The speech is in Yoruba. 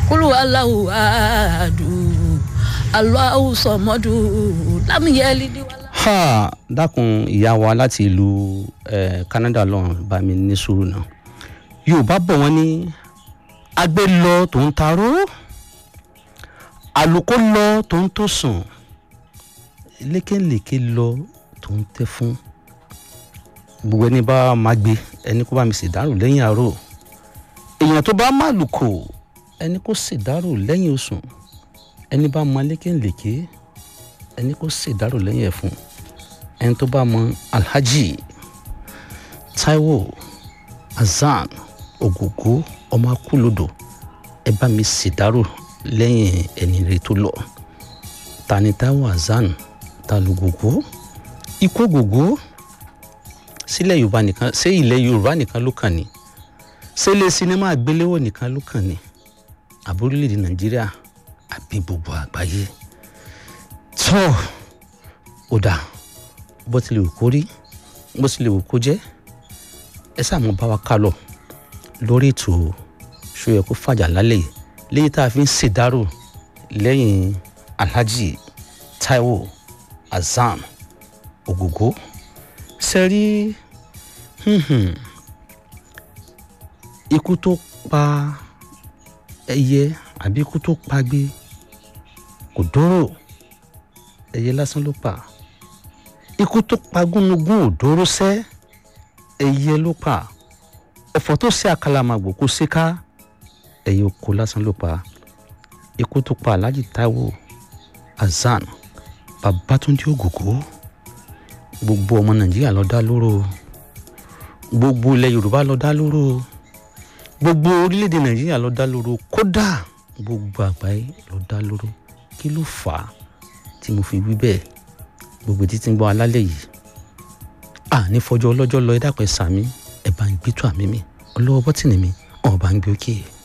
kúlù aláwù àádù aláwù sọmọdù lámìyẹlì níwàlá. ha dákun ìyá wa láti ìlú eh, Canada lọ́run bá mi ní sùúrù náà Yorùbá bọ̀ wọ́n ní agbé lọ tó ń taró àlùkò lọ tó ń tó sùn lékèlékè lọ tó ń tẹ́ fún gbogbo ẹni bá máa gbé ẹni kó bá mi ṣèdárò lẹ́yìn àárò èèyàn tó bá má lùkò ẹni kó ṣèdárò lẹ́yìn osùn ẹni bá mọ lékèlékè ẹni kó ṣèdárò lẹ́yìn ẹ̀fún ẹni tó bá mọ Alhaji Taiwo Hassan Ògògó ọmọ akúlódò ẹ bá mi ṣèdárò lẹ́yìn ẹni rẹ tó lọ ta ni Taiwo Hassan ta lògògó ikú Ògògó sílẹ̀ Yorùbá nìkan ṣé ilẹ̀ Yorùbá nìkan ló kàn ní ṣé ilé sinimá àgbéléwò nìkan ló kàn ní àbórílẹ̀-èdè Nàìjíríà àbí gbogbo àgbáyé tó ò dà bó tilẹ̀ wù kó rí bó tilẹ̀ wù kó jẹ́ ẹ sàmú bá wa ká lọ lórí ètò ṣóyẹ kó fàjà lálẹ́ yìí léyìí tá a fi ń ṣèdárò lẹ́yìn Alhaji Taiwo Hassan Ògògó sẹ́rí ikú tó pa ẹyẹ àbí ikú tó pagbe kò dóró ẹyẹ lásán ló pa ikú tó pa gúnugún ò dóró sẹ́ ẹyẹ ló pa ẹ̀fọ́ tó ṣe àkàlàmàgbò kó ṣe ká ẹyẹ oko lásán ló pa ikú tó pa Alhaji Taiwo Hassan Babatunde Ògògó gbogbo ọmọ Nàìjíríà ló dá lóró gbogbo ilẹ̀ Yorùbá ló dá lóró gbogbo orílẹ̀-èdè Nàìjíríà ló dá lóró kódà gbogbo àgbáyé ló dá lóró kí ló fà á tí mo fi wí bẹ́ẹ̀ gbogbo títí ń gbọ́ alálẹ̀ yìí à ní fọjọ́ ọlọ́jọ́ lọ ẹ dápẹ́ sàmí ẹ bá ń gbé tó àmì mi ọlọ́wọ́ bọ́tìnì mi ọ̀ bá ń gbé òkè.